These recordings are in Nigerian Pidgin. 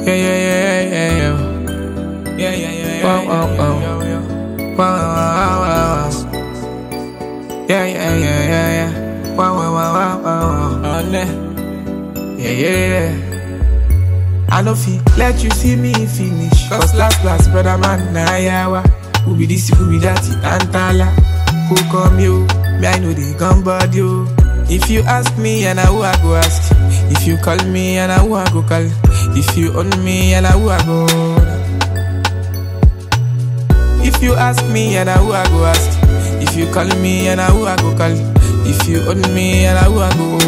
Yeah, yeah, yeah, yeah, yeah. Yeah, yeah, yeah. Wow, wow, wow. yeah. Wow, wow, wow, wow, wow. Yeah, yeah, yeah, yeah, yeah. Wow, wow, wow, wow, wow, wow. On there. Yeah, yeah, yeah. I no fit let you see me finish. Cause last, last, brother man, na yawa. Who be this, who be that, tantala. Who come you? Me, I know they gun body you. If you ask me, and I who I go ask. If you call me, and I who I go call. If you own me, and I who I go. If you ask me, and I who I go ask. If you call me, and I who I go call. If you own me, and I who I go.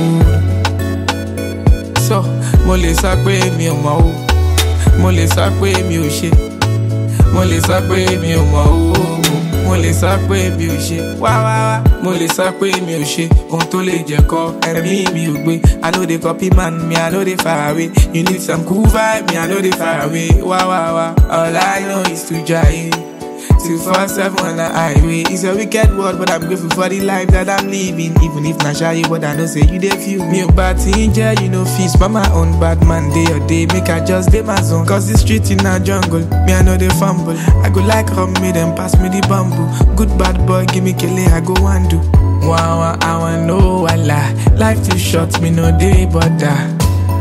So, mo lè sọ pé mi ò mọ̀ o. Mo lè sọ pé mi ò ṣe. Mo lè sọ pé mi ò mọ̀ o. Mo lè sọ pé mi ò ṣe. Wá wá wá. Mo lè sọ pé mi ò ṣe. Ohun tó lè jẹ́ kọ́ ẹ̀mí mi ò gbé. I no dey copy man, me I no dey far away. You need some cool vibe, me I no dey far away. Wá wá wá. All I know is to jai. Two four seven on the highway. It's a wicked world, but I'm grateful for the life that I'm living. Even if not shy, but I know say you dey feel me. Bad ginger, you know feast, but my own bad man day or day. Make I just day my zone. Cause the street in a jungle, me I know they fumble. I go like rum, me them pass me the bamboo. Good bad boy, give me kele, I go and do. Wow, wow, I wanna know wala. Life too short, me no day bother.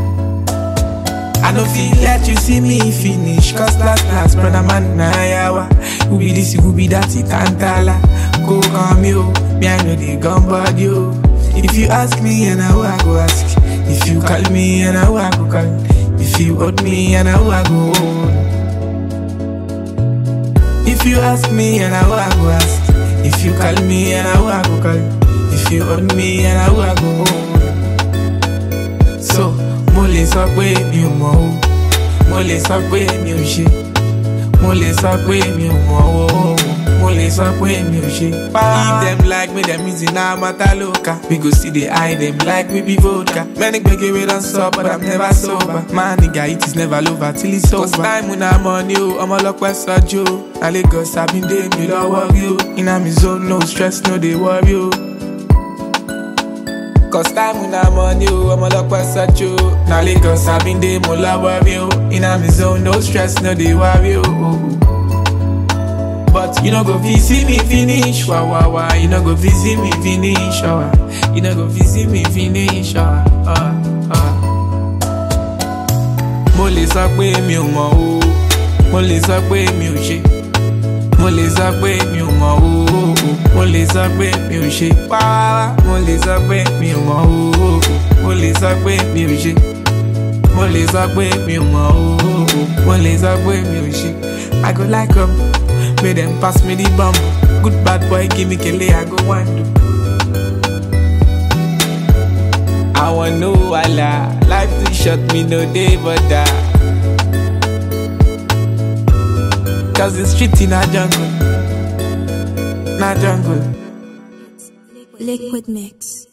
I no feel let you see me finish Cause last last brother man na yawa Who be this, who be that, it tantala Go come you, me I know the gun body you If you ask me and I who I go ask If you call me and I who I go call If you hold me and I who I go hold If you ask me and I who I go ask If you call me and I who I go call If you hold me and I who I go hold So, mo lè sọ pé mi ò mọ̀ o. Mo lè sọ pé mi ò ṣe. Mo lè sọ pé mi ò mọ̀ o. Mo lè sọ pé mi ò ṣe. If dem like me, dem easy na matter local. We go see the eye dem like we be vodka. Many gbege wey don stop, but I'm never sober. Man, nigga, it is never over till it's over. Cause time una money o, ọmọ ọlọ́pẹ́ sọ́jú o. Na Lagos, I been dey mi lọ́wọ́ rí o. Iná mi zone, no stress, no dey worry o. Cause time na money o, ọmọ ọlọ́pẹ́ sọ́jú o. Na Lagos, I been dey mo lọ́wọ́ rí o. Iná mi zone, no stress, no dey worry o. But you no go fit see me finish, wah wah wah. You no go fit see me finish, oh. ah. You no go fit see me finish, oh. ah, ah. Mo lè sọ pé mi ò mọ̀ o, mo lè sọ pé mi ò ṣe. Mo lè sọ pé mi ò mọ̀ o, mo lè sọ pé mi ò ṣe. Wá mo lè sọ pé mi ò mọ̀ o, mo lè sọ pé mi ò ṣe. Mo lè sọ pé mi ò mọ̀ o, mo lè sọ pé mi ò ṣe. I go like am, make dem pass me the bump. Good bad boy, give me kele, I go wan do. I want know wala, life too short, me no dey bother. Cause the street in a jungle, na jungle. Liquid Mix.